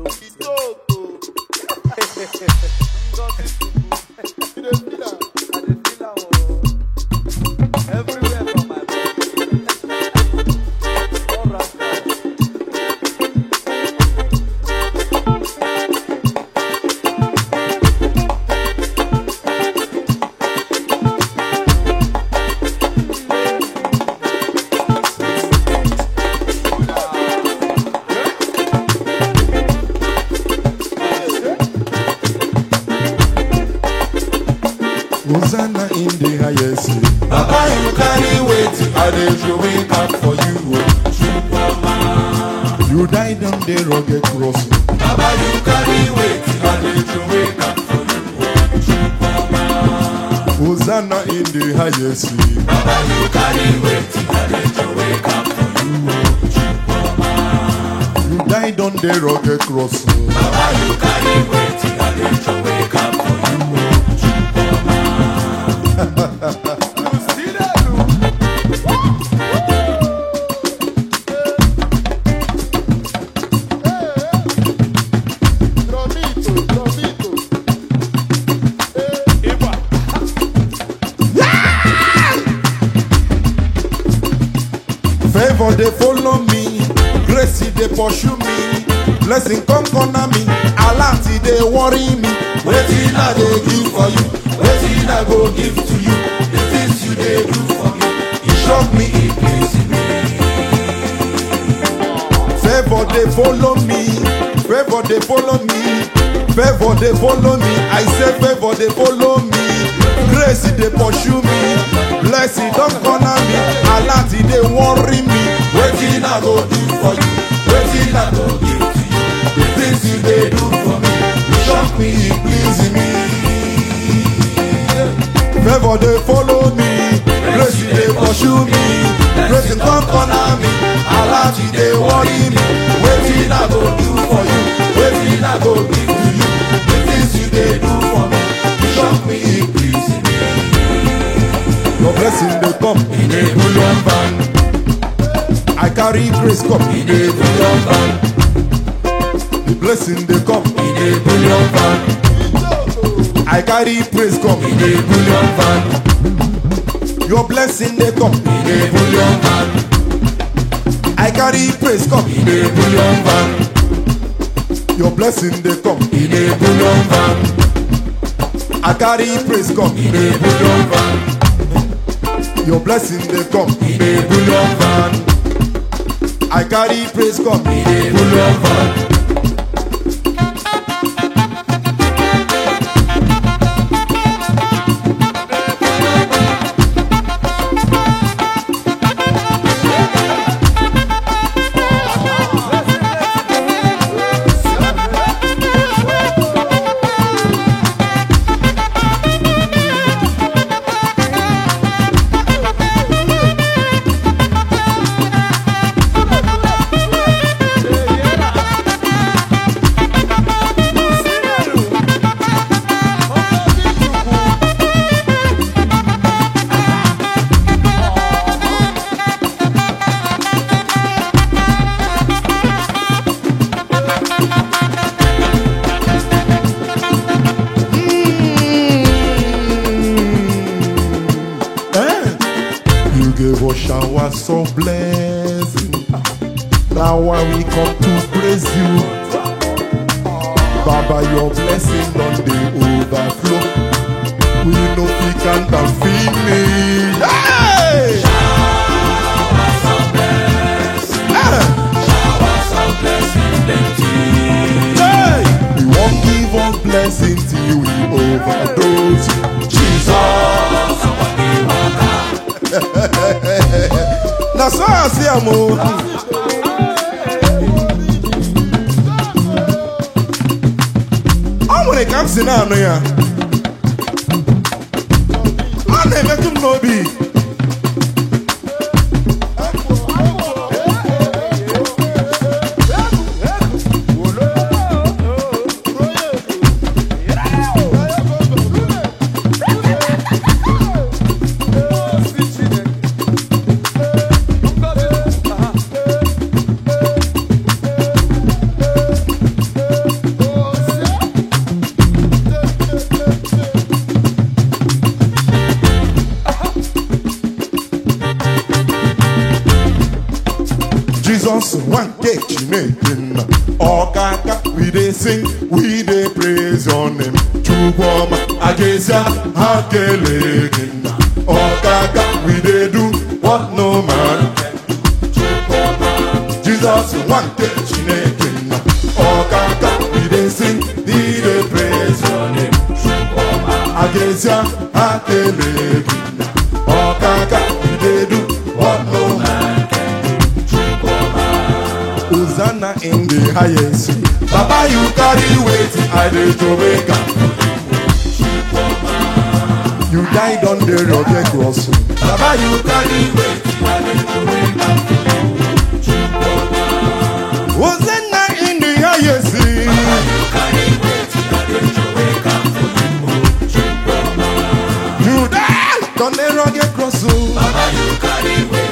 Everywhere from my body. All right. Hosanna in the highest. Baba, you carry weight, I dey throw it back for you. oh. You died on the rugged cross. Baba, you carry weight, I dey throw it back for you. Hosanna in the highest. Baba, you carry weight, I dey throw it back for you. You died on the rugged cross. Baba, you carry weight, I dey throw it back for you. You see that? look? Trovito, trovito. Favor they follow me, grace they pursue me, blessing come corner me, alert they worry me. Wetin I dey give for you, wetin I go give to you. The things you dey do for me, e shock me, e please me. Favor they follow me, favor they follow me, favor they follow me. I say favor they follow me, grace they pursue me, blessing don't corner me, alert they worry me. Wetin I go do for you, wetin I go give to you. The things you dey do for me, e shock me, e please me. Favor they follow me, grace they pursue me, blessing come corner me, Alert you dey worry me, wetin I go do for you, wetin I go give to you. The things you dey do for me, e shock me, e please me. your blessing they come. In a bullion van, I carry grace come, in a bullion van, the blessing they come. in a bullion van, I carry praise come, in a bullion van, your blessing they come. in a bullion van, I carry praise come, in a bullion van, your blessing they come. in a bullion van, I carry praise come, in a bullion van, your blessing they come. in a bullion van, I carry praise come. in a bullion van. Eh? You gave us showers of blessing. Now why we come to praise you. Baba, your blessing on the overflow. We know we can't finish. Hey! Hey! We won't give up blessing till we overdose. Jesus. Na so I see am o. Ọ nwere ka m si na-anụ ya. Ọ na-emetụ m n'obi. nwanke chineke nna ọkaka we dey sing we dey praise your name chukwuma ajesia ha kelee gị nna ọkaka we dey do what no man can Jesus nwanke chineke nna ọkaka we dey sing we dey praise your name ajesia ha kelee gị nna ọkaka we dey do what no man Hosanna in the highest. Baba, you carry weight, I dey Jamaica. You died on the rugged cross. Baba, you carry weight, I dey Jamaica. Hosanna in the highest. You died on the rugged cross. Baba, you carry weight.